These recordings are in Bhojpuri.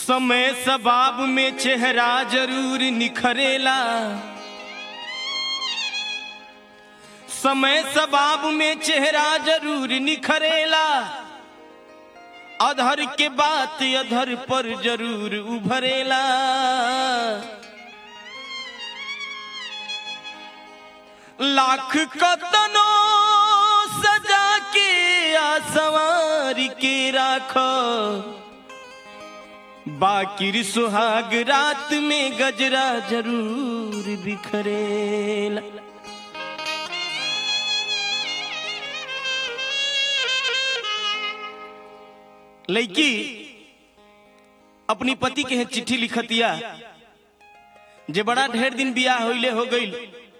समय सबाब में चेहरा जरूर निखरेला समय सबाब में चेहरा जरूर निखरेला अधर के बात अधर पर जरूर उभरेला लाख कतनो सजा के आसवार के राखो बाकिर सुहाग रात में गजरा जरूर बिखरेला लड़की अपनी पति के चिट्ठी लिखतिया जे बड़ा ढेर दिन बियाह होइले हो गईल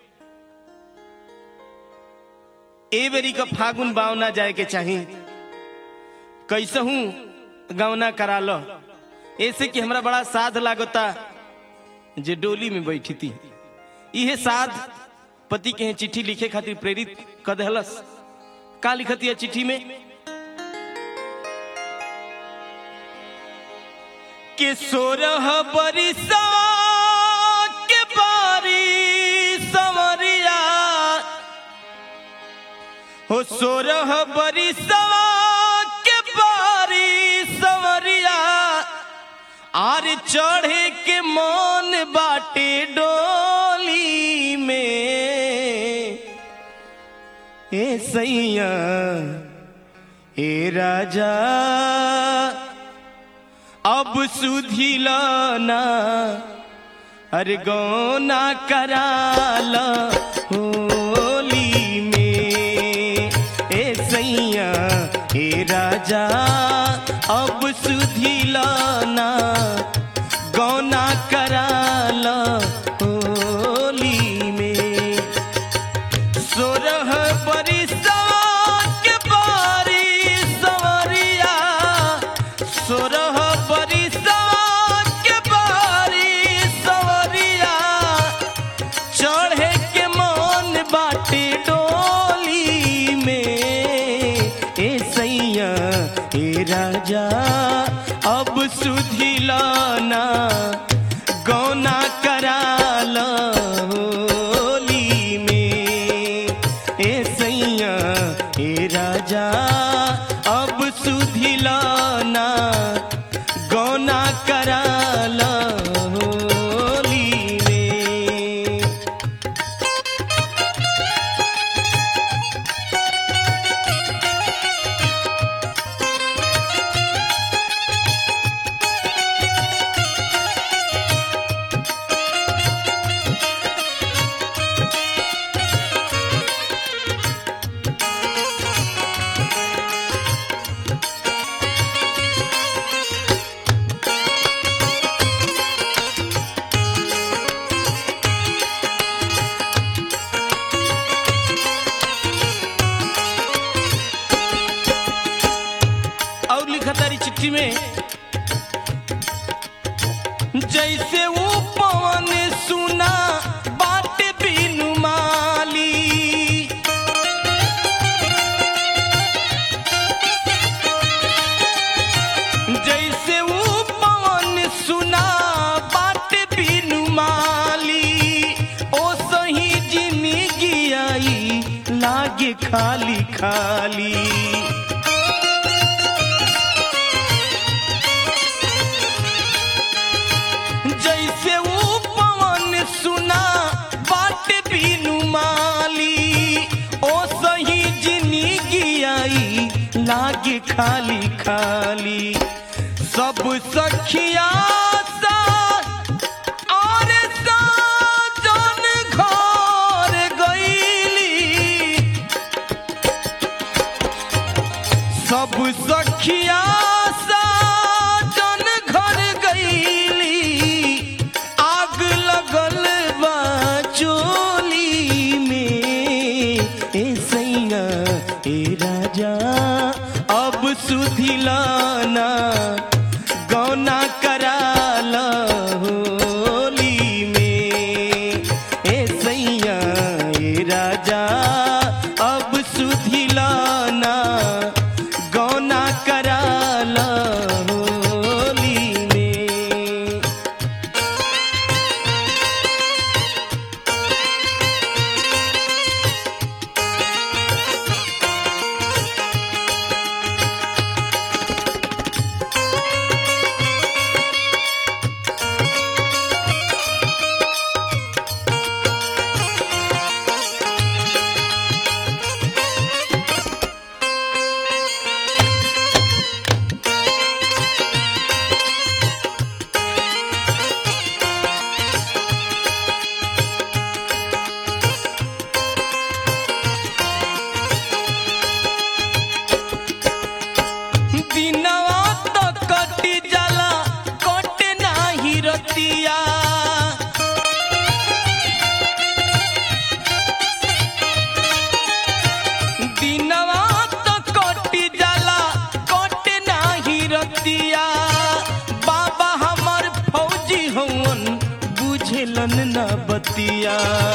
ए बेरी का फागुन बावना जाए के चाही कैसहू गवना करा लो ऐसे कि हमरा बड़ा साध लागता जे डोली में बैठी थी इहे साध पति के चिट्ठी लिखे खातिर प्रेरित कर दहलस का लिखती है चिट्ठी में के सोरह बरिसा के बारी समरिया हो सोरह बरिसा के बारी समरिया आर चढ़े के मन बाटे डोली में ए सैया ए राजा अब सुधिलाना अरे गौना कराल होली में ए सैया ए राजा अब सुधिलाना गौना कराल होली में सोरह बरिसा के बारी सवरिया सोरह बरिसा के बारी सवरिया चढ़े के मन बाटे डोली में ए सैया ए राजा अब सुधिलाना गौना कराल होली में ए सैया ए राजा अब सुधिलाना गौना कराल होली में और लिखा तारी चिट्ठी में जैसे वो पवन सुना बात बिनु माली जैसे वो पवन सुना बात बिनु माली ओ सही जिंदगी आई लागे खाली खाली जैसे वो पवन सुना बात बिनु माली ओ सही जिंदगी आई लागे खाली खाली सब सखिया सा और साजन घर गईली सब सखिया साजन घर गईली आग लगल बा चोली में ए सैया ए राजा अब सुधिलाना गौना कराल होली में ए सैया ए राजा अब सुधिलाना गौना कराल होली में बुझलन न बतिया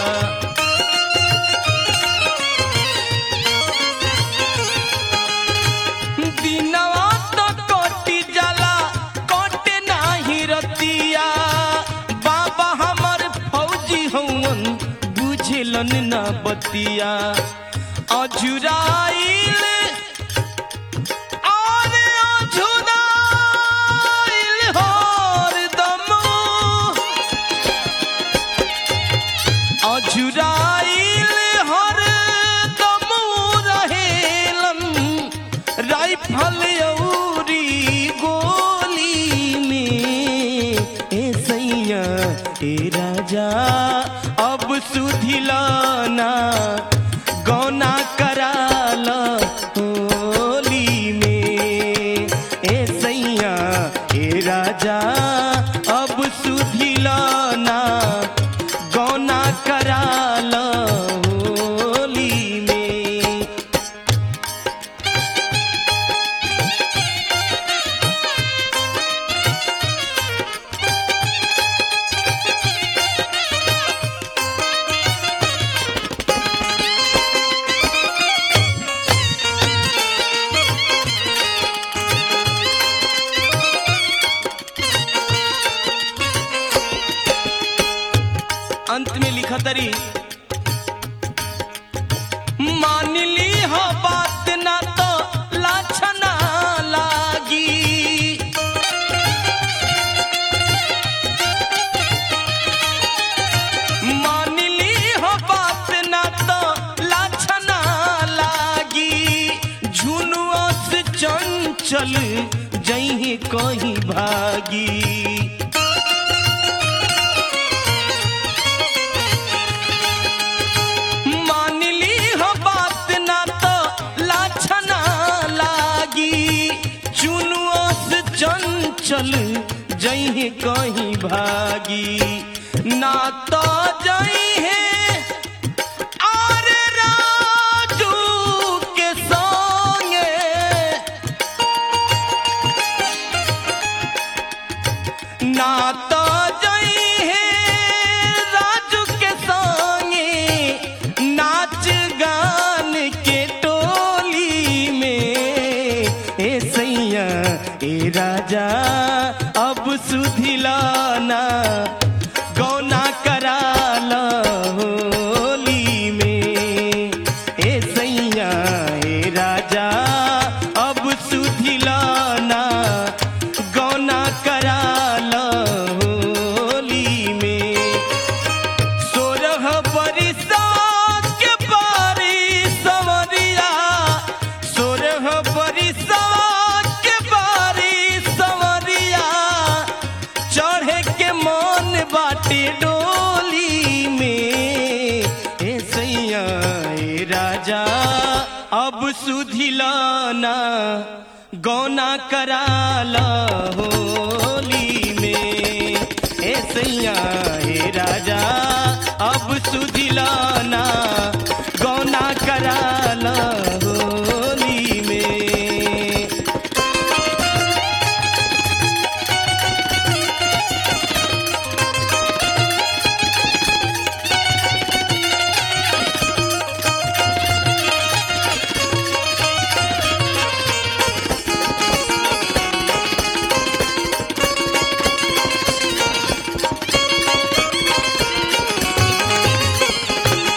दिनवा तो कटी जाला कटे नाही रतिया बाबा हमर फौजी हवन बुझलन न बतिया अजुराइल और अजुराइल हरदम अजुराइल हरदम रहेलन राइफल औरी गोली में ए सैया ए राजा अब सुधिलाना गौना कराल होली में ए सैया ए राजा अब सुधिलाना गौना कराल होली में अंत में लिखा तरी मान ली हो बात ना तो लाछना लागी मान ली हो बात ना तो लाछना लागी झुनुआ से चंचल जही कहीं भागी मान ली हो बात ना तो लाछना लागी चुनुआ से चंचल जही कहीं भागी ना तो जई है और राजू के संगे ना तो जई है राजू के संगे नाच गान के टोली में ए सैया ए राजा अब सुधिलाना गौना कराल होली में ए सैया ए राजा अब सुधिलाना गौना कराल होली में सोरह बरिसा के बारी सवरिया सोरह बरिसा के बारी सवरिया चढ़े के मन बाटे डोली में ए सैया ए राजा अब सुधिलाना गौना कराला होली में ए सैया ए राजा अब सुधिलाना गौना कराला होली में हे सैया ए राजा अब सुधिलाना गौना कराल होली में ए सैया ए राजा अब सुधिलाना गौना कराल होली में